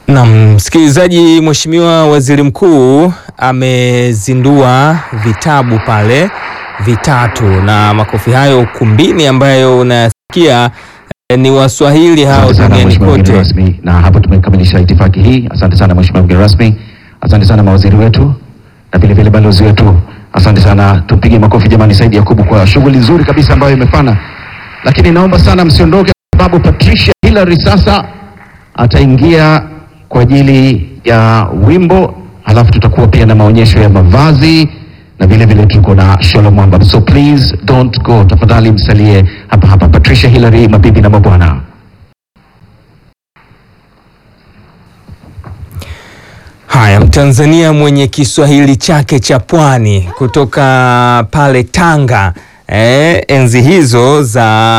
Na msikilizaji, Mheshimiwa Waziri Mkuu amezindua vitabu pale vitatu, na makofi hayo ukumbini ambayo unasikia eh, ni Waswahili hao Asante sana duniani mheshimiwa mgeni kote. rasmi, na hapo tumekamilisha itifaki hii. Asante sana mheshimiwa mgeni rasmi, asante sana mawaziri wetu na vile vile balozi wetu, asante sana. Tumpige makofi jamani, Saidi Yakubu kwa shughuli nzuri kabisa ambayo imefana. Lakini naomba sana msiondoke, kwa sababu Patricia Hillary sasa ataingia kwa ajili ya wimbo, halafu tutakuwa pia na maonyesho ya mavazi na vile vile tuko na Shalom Mwamba, so please don't go, tafadhali msalie hapa hapa. Patricia Hillary, mabibi na mabwana. Haya, Mtanzania mwenye Kiswahili chake cha pwani kutoka pale Tanga, eh, enzi hizo za